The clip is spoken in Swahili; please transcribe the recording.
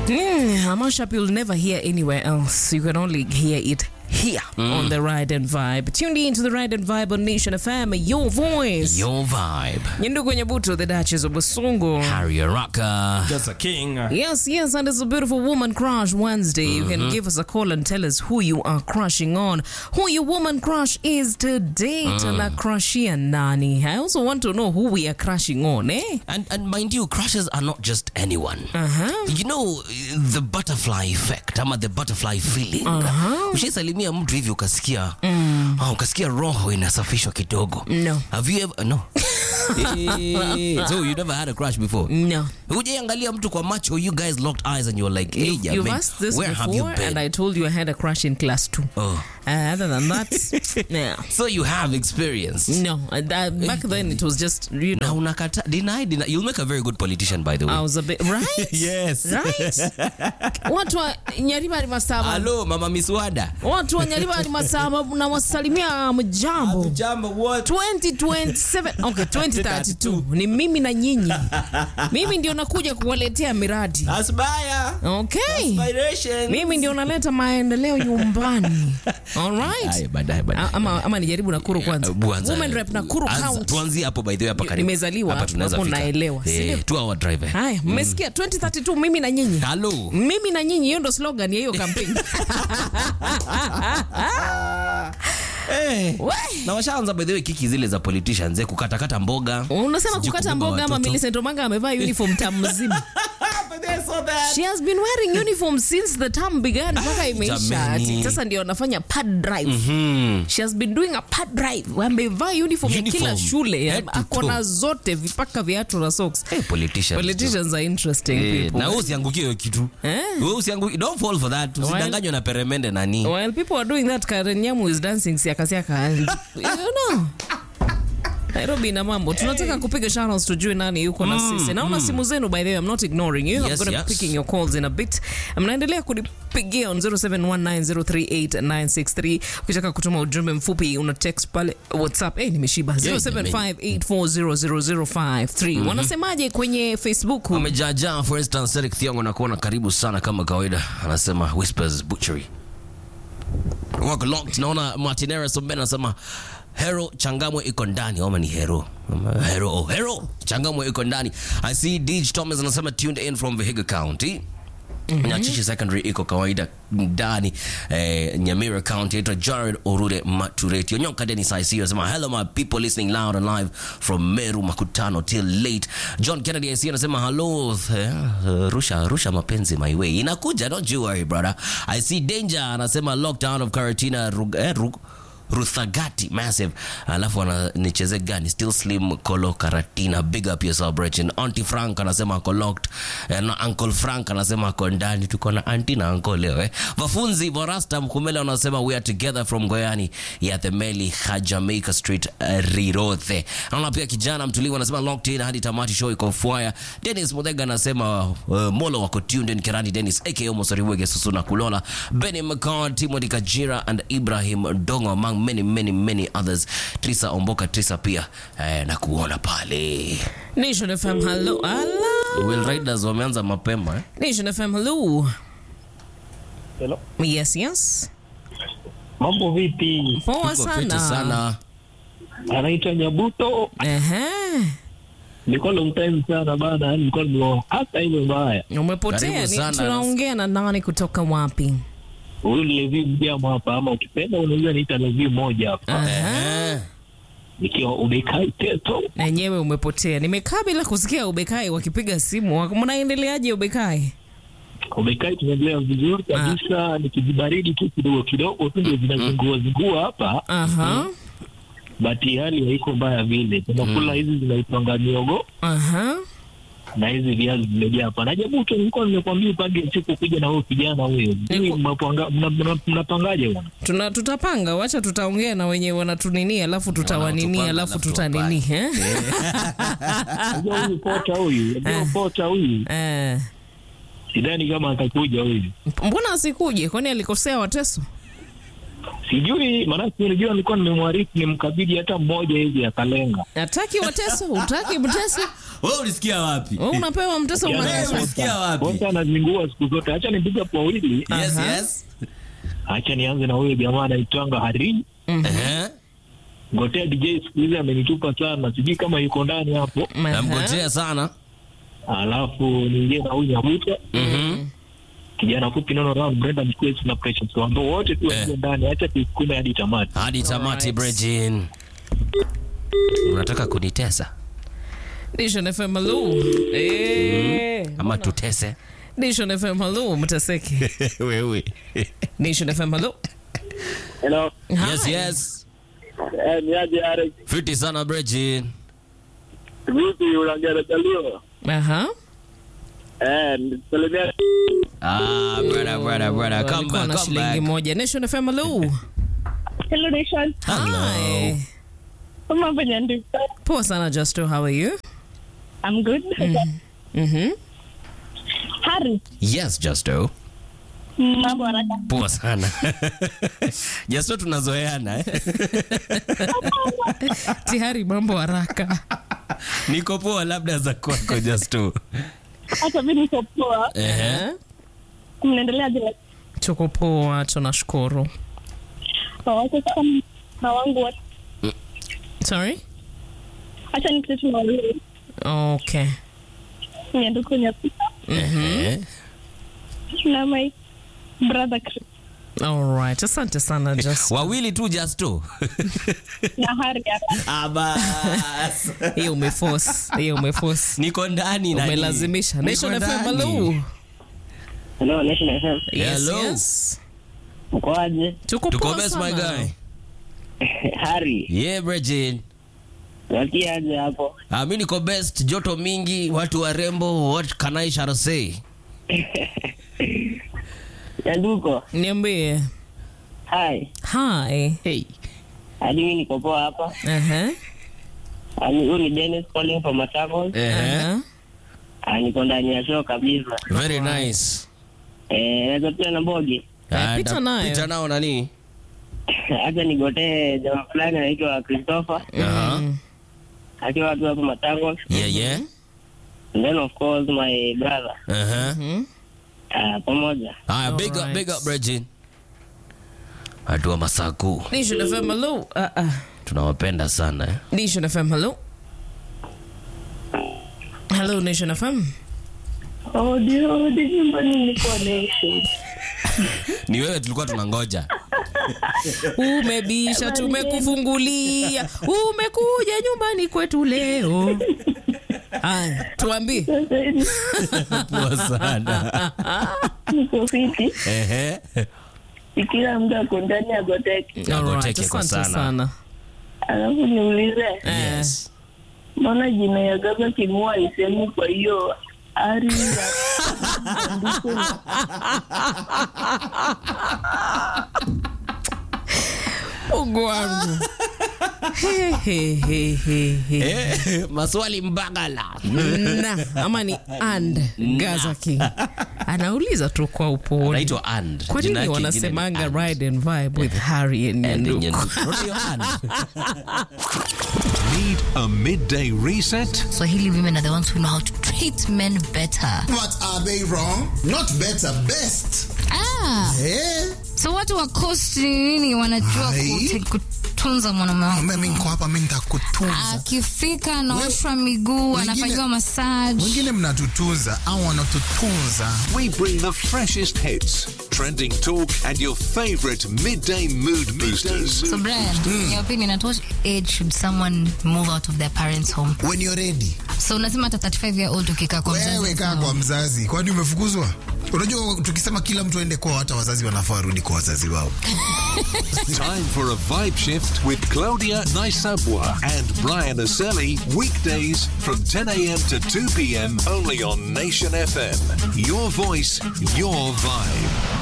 Mm, a mashup you'll never hear anywhere else. You can only hear it here on the Ride and Vibe. Tuned in to the Ride and Vibe on Nation FM, your voice. Your vibe. Nyendugu Nyabuto, the Duchess of Basungu. Harry Araka. Just a king. Yes, yes, and it's a beautiful woman crush Wednesday. You can give us a call and tell us who you are crushing on, who your woman crush is today. Tana crushia nani. I also want to know who we are crushing on, eh? And, and mind you, crushes are not just anyone. Uh-huh. You know the butterfly effect ama the butterfly feeling. Uh-huh. Ushaisalimia mtu hivi ukasikia ah, ukasikia roho inasafishwa kidogo. No. Have you ever no? Eh, so you never had a crush before? No. Hujaiangalia mtu kwa macho, you guys locked eyes and you're like, hey, You, you've jaman, asked this where have you before, been? and I told you I had a crush in class two. Oh. Uh, other than that, yeah. So you have experience. No, uh, that, back then it was just, you Na know, unakata deny, deny. You'll make a very good politician by the way. I was a bit, right? yes. Right? Watu wa Nyariba ni masaba. Hello, Mama Miswada. Watu wa Nyariba ni masaba na wasalimia mjambo. Jambo what? 2027 okay 2032 ni mimi na nyinyi mimi ndio nakuja kuwaletea miradi Asbaya. okay Aspiration. mimi ndio naleta maendeleo nyumbani alright Haya, baadaye baadaye. A- ama, ama nijaribu nakuru kwanza Buanza. women rep nakuru Anza, county Tuanzie hapo by the way hapa karibu. Nimezaliwa Hapa hapo, tunaweza hapo fika. naelewa, si Eh, ndio? two hour drive. eh. haya mmesikia 2032 mimi na nyinyi Hello. mimi na nyinyi hiyo ndo slogan ya hiyo kampeni Eh. We. Na washaanza by the way kiki zile za politicians eh, kukatakata mboga. unasema Sijui kukata kubeba mboga ama watoto. Millicent Omanga amevaa uniform tam mzima She has been wearing uniform since the term began mpaka imeisha. jameni. Ati Sasa ndio anafanya pad drive. Hmm. She has been doing a pad drive. Amevaa uniform ya kila Uniform. shule. Head to Ako na toe. zote vipaka viatu na socks. Eh, politicians. Politicians are interesting Eh, people. na wewe usiangukie hiyo kitu. Eh? Wewe usiangukie. Don't fall for that. Usidanganywe na peremende nani. While people are doing that, Karen Nyamu is dancing siaka siaka. You know. Nairobi na mambo tunataka kupiga shoutouts tujue nani yuko na sisi naona simu zenu by the way I'm not ignoring you I'm Yes, going to yes. be picking your calls in a bit mnaendelea kunipigia on 0719038963 ukitaka kutuma ujumbe mfupi una text pale whatsapp eh nimeshiba 0758400053 wanasemaje kwenye facebook Wamejaajaa for instance Eric Thiongo na kuona karibu sana kama kawaida. Anasema Whispers Butchery. Wako locked. Naona Martinez Oben anasema Hero Changamwe iko ndani ama ni Hero? Ama Hero, oh, Hero Changamwe iko ndani. I see Dij Thomas anasema tuned in from Vihiga County. Nyachichi Secondary iko kawaida ndani eh, Nyamira County ito Jared Orure Matureti Onyoka Dennis IC anasema hello my people listening loud and live from Meru Makutano till late John Kennedy IC anasema hello eh, uh, rusha rusha mapenzi my way inakuja don't you worry brother I see danger anasema lockdown of Karatina Rug, eh, Rug, Ruthagati massive alafu ananicheze gani still slim kolo karatina big up your celebration auntie frank anasema ako locked eh, na uncle frank anasema ako ndani tuko na auntie na uncle leo eh. wafunzi vorasta mkumele wanasema we are together from goyani ya the meli ha jamaica street uh, rirothe naona pia kijana mtulivu anasema locked in hadi tamati show iko fwaya dennis mudhega anasema uh, molo wako tuned in kirani dennis aka mosoriwege susuna kulola benny mccord timothy kajira and ibrahim dongo among many many many others trisa omboka trisa pia eh, na kuona pale Nation FM hello ala will riders wameanza mapema eh? Nation FM hello Hello. yes yes Mambo vipi? poa Tuko fiti sana sana Anaitwa Nyabuto. Ehe. Nilikuwa long time sana bana, yani nilikuwa nime hata ile mbaya. umepotea Karibu ni sana. tunaongea na nani kutoka wapi Huyu ni Levi mjama hapa ama ukipenda unaweza niita Levi moja hapa. Aha. eh. Nikiwa ubekai teto. na yenyewe umepotea nimekaa bila kusikia ubekai wakipiga simu Wak- mnaendeleaje ubekai Ubekai tunaendelea vizuri kabisa, ni kijibaridi tu kidogo kidogo tu ndio zinazungua zingua hapa, aha but hali haiko mbaya vile. Tunakula hizi zinaitwanga miogo aha na hizi viazi vimejaa hapa. Na Nyabuto, nilikuwa nimekwambia upange siku kuja na huyo kijana huyo. Sijui mnapanga- mna- mna- Mnapangaje bwana? Tuna, tutapanga wacha tutaongea na wenye wanatunini alafu tutawanini Wanatupanga, alafu alafu tutanini eh? Unajua huyu pota huyu, unajua pota huyu, Eh. sidhani kama atakuja huyu. mbona asikuje kwani alikosea wateso Sijui maanake, unajua nilikuwa nimemwarifu nimkabidhi hata mmoja hivi akalenga. Hataki Wateso, utaki Mteso, wewe ulisikia wapi Wewe unapewa mtesa wewe unakesha. ulisikia wapi Kosa anazingua siku zote. Acha nipige kwa wawili. yes Aha. yes Acha nianze na huyo jamaa anaitwanga Hari. eh Ngotea DJ siku hizi amenitupa sana, sijui kama yuko ndani hapo. Aha. namgojea sana Alafu niingie na huyu Nyabuta. mhm Kijana fupi nono round Brenda Mkwesi na Precious Wambo wote tu waingie ndani. Acha tuikume hadi tamati. hadi tamati Alright. Brejin unataka kunitesa Nation FM hello. Eh. ama tutese Nation FM hello mtaseke. wewe Nation FM hello. Hello. yes Hi. Eh, yes ni aje Alex? fiti sana Brejin Vipi unaongea na Jalio? Aha. Eh, salimia. ah brother brother brother come Walikuwa back na come shilingi back moja. Nation FM hello. Hello Nation. Hi. Mambo nyandu. Poa sana Justo, how are you? I'm good. Mhm. Harry, yes Justo mambo haraka. poa sana Justo tunazoeana eh? Tihari mambo haraka. niko poa labda za kwako Justo Hata mimi niko poa. ehe Eh? Mnaendelea bila Tuko poa, tunashukuru. wacha sasa na wangu wote. Sorry? Acha nikisema na wawili. Okay. Nyanduko nyapita. ehe Na my brother Chris. All right. Asante sana Just. wawili tu Justo Na Harry hapa. abas Hiyo umeforce. Hiyo umeforce. niko ndani nani? Umelazimisha. Niko Nation FM ndani. hello. Hello, Nation FM. Yes, Hello. yes. Mkoaje? Tuko tuko poa best my sana. guy Harry, yeah Brejin wakia aje hapo? Ah, mi niko best, joto mingi, watu warembo, what can I shall say? Nyanduko. Niambie. Hi. Hi. Hey. Hadi mimi niko poa hapa. Aha. Ani huyu ni Dennis calling from Machakos. Eh, Aha. Ah, niko ndani ya show kabisa. very nice. Eh, naweza pia na Mbogi. Ah, pita da- nayo. pita nao nani? Acha nigotee jamaa fulani anaitwa Christopher Aha. akiwa watu hapo Machakos. Yeah, yeah. And then of course my brother. Aha. Mhm. Ah, pamoja. Haya, big up, Alright. big up Regine. Watu wa Masaku. Nation FM hello. Ah ah. Tunawapenda sana eh. Nation FM hello. Hello Nation FM. Odi odi nyumbani niko Nation. Ni wewe tulikuwa tunangoja. Umebisha, tumekufungulia. Umekuja nyumbani kwetu leo. Haya, tuambie. Sasa hivi Poa sana. niko fiti. Ehe. Kila mtu ako ndani ya goteki. Nagoteke Alright, kwa asante sana. sana. Alafu niulize, Eh, Yes. mbona jina ya Gaza Kimua isemi kwa hiyo ari ya andiko Mungu wangu. He, he, he, he, he. Eh, maswali mbagala. na ama ni and Gaza King anauliza tu kwa upole Anaitwa And. kwa Jina nini yake ingine ni wanasemanga And. ride and vibe with Harry and And Nyanduku? Nyanduku. Unaona hiyo And? Need a midday reset? Swahili women are the ones who know how to treat men better. What are they wrong? Not better, best. Ah, Eh? so watu wa coast nini wanajua Hai. kute- kutunza mwanaume wao. Mimi niko hapa, mimi nitakutunza. Akifika anaoshwa miguu, wengine- anafanyiwa massage. Wengine mnatutunza au wanatutunza. We bring the freshest hits, trending talk, and your favorite midday mood boosters. So Brian, in your opinion, at what age should someone move out of their parents' home? When you're ready. So unasema hata 35 year old ukikaa kwa Wewe mzazi. kaa kwa mzazi. Kwani umefukuzwa? Unajua tukisema kila mtu aende kwao, hata wazazi wanafaa warudi kwa wazazi wao. Time for a vibe shift with Claudia Naisabwa and Brian Aselli, weekdays from 10 a.m. to 2 p.m. only on Nation FM. Your voice, your vibe.